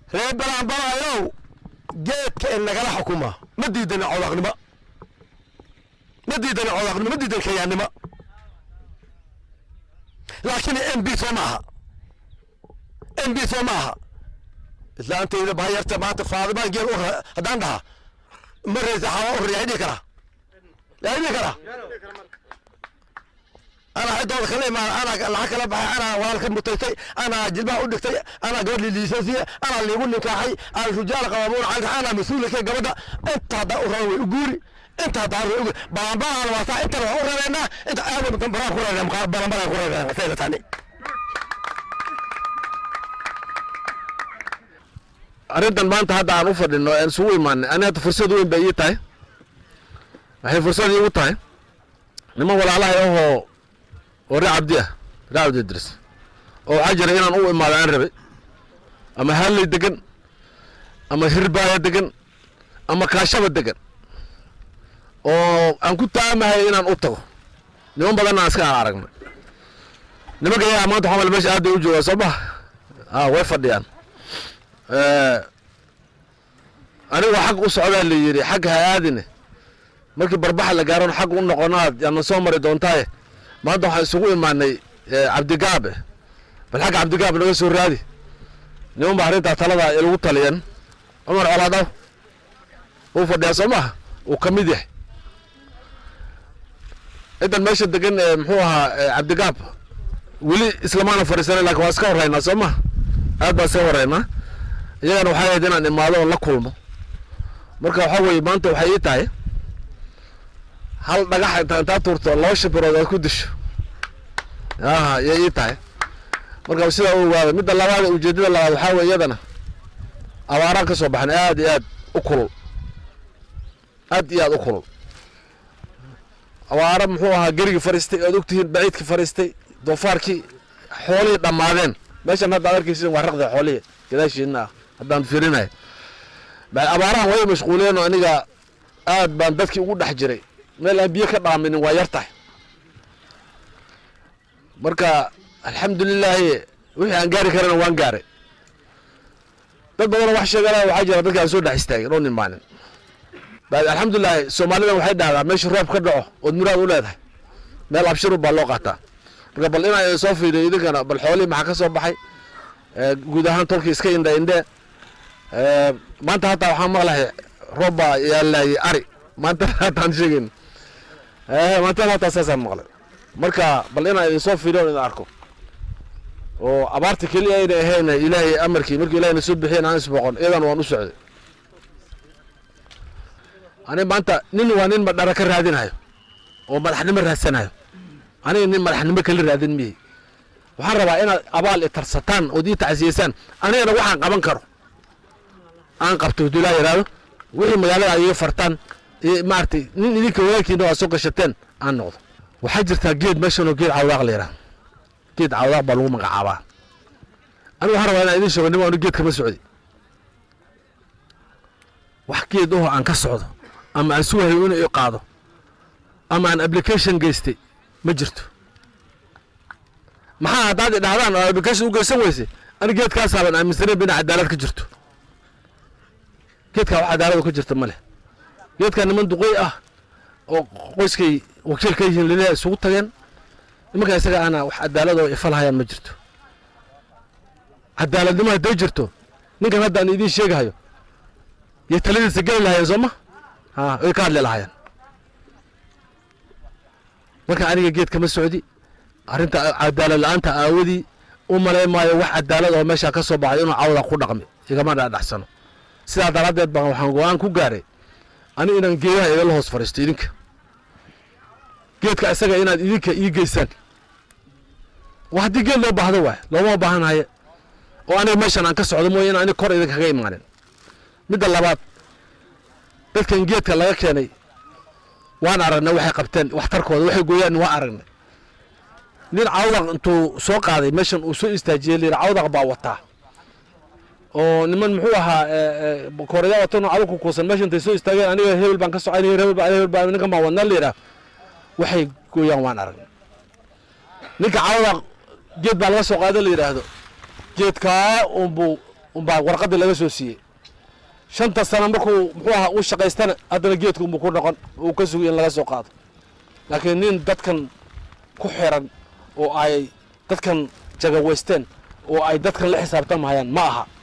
reer balaanbalaayow geedka in nagala xukuma ma diidani codaqnimo ma diidani codaqnimo ma diidani kayaannimo laakiin m b soo maaha m b soo maaha islaantayda baayarta maanta faadimaan geel u haddaan dhaha ma reysa xawa u riyaa dhihi karaa yaa dhihi karaa anaa cidooda kala imaan anaa lacag kala baxay anaa walaalka mutaystay anaa jilbaha u dhigtay anaa gabadh liiliisasiya anaa liigu ninkaaxay aan rujaal qabamuun canka anaa mas-uulka gabadha inta haddaa u raban way u guuri inta haddaa way ugu balanbalaan waataa intana waa u rabeynaa inta aadan baraan ku rabeynaa balanbalaan ku rabeynaa sayda tani arrintan maanta hadda aan u fadhino aan isugu imaanay ani hadda fursad weyn bay ii tahay waxay fursad iigu tahay niman walaalahay ahoo oo ree cabdi ah ree cabdi idris oo waxaa jira inaan u imaado aan rabay ama halley degan ama hirbaaya degan ama kaashaba degan oo aan ku taamahay inaan u tago niman badanna aan iska aan aragnay nimanka yagaa maanta waxaa male meesha aad bay u joogaan soo maha a way fadhiyaan anigoo xag u socdaa la yidhi xagga ha aadine markii barbaxa la gaaron xag u noqonaad yaana soo mari doontaaye maanta waxaan isugu imaanay cabdigaabe bal xagga cabdigaab naga soo raadi niman ba arrintaa talada ilagu taliyan cumar colaadaw uu fadhiyaa soo maha uu ka mid yahay ciddan meesha degan ee muxuu ahaa cabdigaab weli islamaana fadhiisanay lakin waa iska horeynaa soo maha aad baa iska horeynaa iyagana waxay ahayd inaan imaado oon la kulmo marka waxaa weeye maanta waxay ii tahay hal dhagax inta intaa tuurto laba shabirood aad ku disho aha yay ii tahay marka sidaa u ogaada midda labaad ujeedada labaad waxaa weye iyadana abaaraan ka soo baxan aad iyo aad u kulul aad iyo aad u kulul abaaro muxuu ahaa gerigii fariistay oad ogtihiin baciidkii fariistay doofaarkii xoolihii dhammaadeen meeshan hadda ad arkaysin waa raqda xoolihii gadaashiina ah haddaan fiirinayo abaarahan way mashquuleen oo aniga aad baan dadkii ugu dhex jiray meel aan biyo ka dhaaminin waa yar tahay marka alxamdulilaahi wixii aan gaari karana waan gaaray dad badanoo wax sheegana waxaa jira dadki aan soo dhex istaagin oo nin maalin alxamdulilahi soomaalidan waxay dhahdaa meesha roob ka dhaco ood muraad u leedahay meel abshiru baa loo qaataa marka bal inaan soo fiiriyo idinkana bal xoolihii maxaa ka soo baxay guud ahaan tolkii iska indha indhe maanta hataa waxaan maqlahay roob baa yaalayay ari maanta hataan sheegeyn maanta hataa saasaan maqlay marka bal inaan idin soo fiiriyo idin arko oo abaarta keliya ayna ahayn ilaahay amarkii markii ilahayna soo bixiyen aan isboqon iyadan waan u socday ani maanta nin waa nin madhara ka raadinayo oo madaxnimo raadsanayo aniga nin madaxnimo kala raadin miyey waxaan rabaa inaad abaal itarsataan ood ii tacsiyeysaan anigana waxaan qaban karo aan qabto hadduu ilaa yidhaahdo wixii magaalada aad iga fartaan maaragtay nin idinka walaalkiina aad soo gashateen aan noqdo waxaa jirtaa geed meeshanoo geed cawdaaq la yidhaha geed cawdaaq baa lagu magacaabaa aniga waxaan rabaa inaan idin sheego nin waanu geed kama socdi wax geed oho aan ka socdo ama aan sugahayo inuu i qaado ama aan application geystay ma jirto maxaa haddaad i dhahdaan oo application u geysan weyse ani geedkaasaaban aaminsaneen bina cadaalad ka jirto geedkaa wax cadaalad ka jirta ma leh geedkaa niman duqey ah oo qoyskay wakiil ka yihiin laleeya isugu tageen nimankaa isaga ana wax cadaalad oo ifalhayaan ma jirto cadaaladnimo hadday jirto ninkan hadda aan idiin sheegahayo yay taladiisa geli lahayeen soo ma ha way ka hadli lahaayeen marka aniga geed kama socdi arrinta cadaalad la-aanta aawadii u malay maayo wax cadaalad oo meeshaa ka soo baxay inuu cawda ku dhaqmi igama dhadhaxsano sidaa daraaddeed baan waxaan go-aan ku gaaray ani inaan geedaha idinla hoos fadhiisto idinka geedka isaga inaad idinka ii geysaan waa haddii geed loo baahdo waay looma baahanaye oo aniga meeshan aan ka socdo mooye in ani kor idinkaga imaanin midda labaad dadkan geedka laga keenay waan aragnay waxay qabteen waxtarkooda waxay gooyaan waan aragnay nin cawdaq intuu soo qaaday meeshan uu soo istaajiyey layidhi cawdaq baa wataa oo niman muxuu ahaa kooraya watan cadow ku kuusan meesha intay soo istaageen aniga hebel baan ka socon hebel baan hebel baan ninkan baan wadnaa layidhaah waxay gooyaan waan aragnay ninka cawdaq geed baa laga soo qaada la yidhaahdo geedkaa unbuu unbaa warqadii laga soo siiyey shanta sano markuu muxuu ahaa u shaqaystana haddana geedka unbuu ku noqon uu ka sugay in laga soo qaado laakiin nin dadkan ku xiran oo ay dadkan jagaweysteen oo ay dadkan la xisaabtamahayaan ma aha